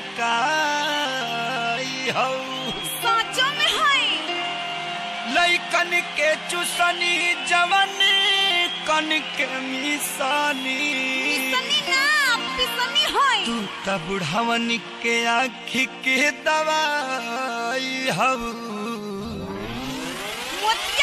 मकाई हौ साचो में है लैकन के चुसनी जवन कन के मिसानी पिसनी ना पिसनी है तू त बुढ़ावन के आँखी के दवाई हौ मोतिया